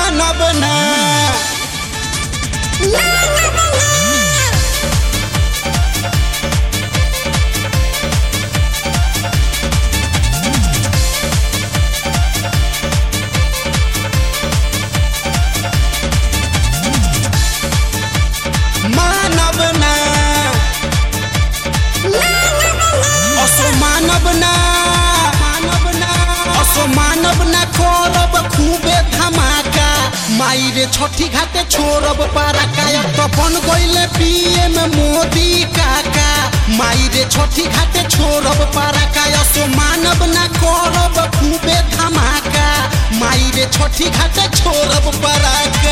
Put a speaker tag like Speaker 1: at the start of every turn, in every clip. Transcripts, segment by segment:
Speaker 1: मानब ना मानब ना असो मानब ना मानब ना असो मानब ना करब खूबे धमाका माई रे छठी घाटे छोड़ब पारा कायब तो बन गईले पीएम मोदी काका माई रे छठी घाटे छोड़ब पारा काय असो मानब ना करब खूबे धमाका माई रे छठी घाटे छोड़ब पारा का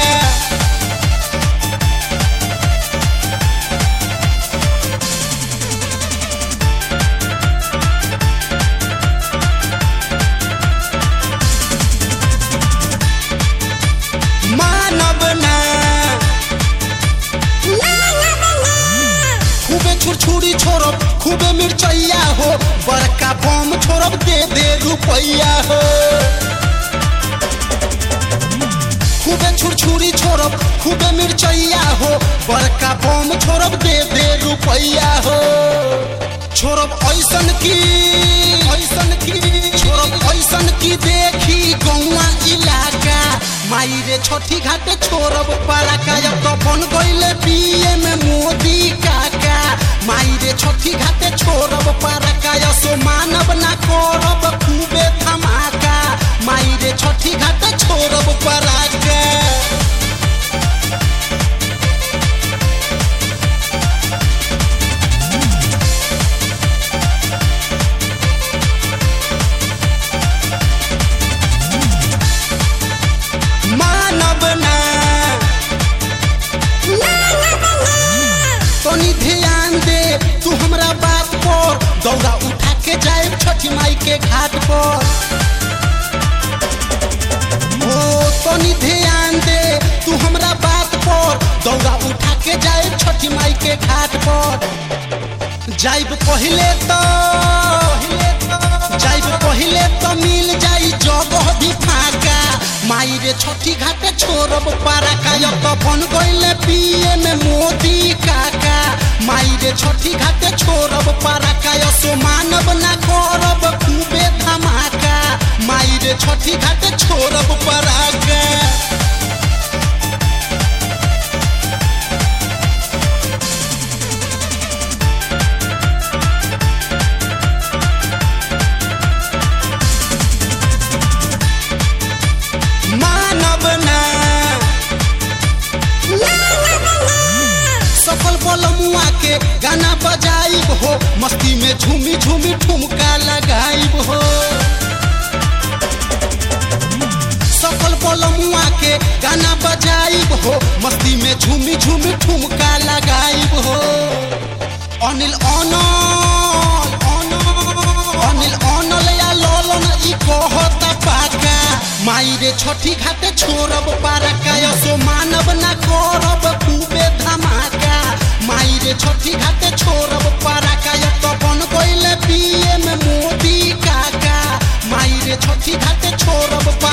Speaker 1: मानब ना खूबे छुरछुरी छोड़ब खूबे मिर्चैया हो बड़का बम छोड़ब दे दे रुपैया हो खूबे छुरछुरी छोड़ब खूबे मिर्चैया हो बड़का बम छोड़ब दे दे रुपैया हो छोड़ब ऐसन की ऐसन की छोड़ब ऐसन की देखी गौवा इलाका माई रे छठी घाटे छोड़ब पारा कायब तो बन गईले पीएम मोदी काका माई रे छठी घाटे छोड़ब पारा काया सो मानब ना करब खूबे धमाका माई रे छठी घाटे छोड़ब पारा का मानब ना तनी ध्यान दे तू हमरा बात पर दौड़ा उठा के जाए छठी माई के घाट पर ओ तनी ध्यान दे तू हमरा बात पर दौड़ा उठा के जाए छठी माई के घाट पर जाइब पहिले तो जाइब पहिले तो मिल जाई जगह भी फाका माई रे छठी घाटे छोड़ब पारा काया तो बन गईले पीएम मोदी काका माई रे छठी घाटे छोड़ब पारा काया सो मानब ना करब खूबे धमाका माई रे छठी घाटे छोड़ब पारा का मानब ना सफल बलमुआ के गाना बजाइब हो मस्ती में झूमी झूमी ठुमका लगाइब हो सफल बलमुआ के गाना बजाइब हो मस्ती में झूमी झूमी ठुमका लगाइब हो अनिल अनल अनिल अनल या ललन ई कहता पाका माई रे छठी घाटे छोड़ब पारा काया सो मानब ना करब खूबे धमाका माई रे छठी घाटे छोड़ब पारा काया तो बन गईले पीएम मोदी काका माई रे छठी घाटे छोड़ब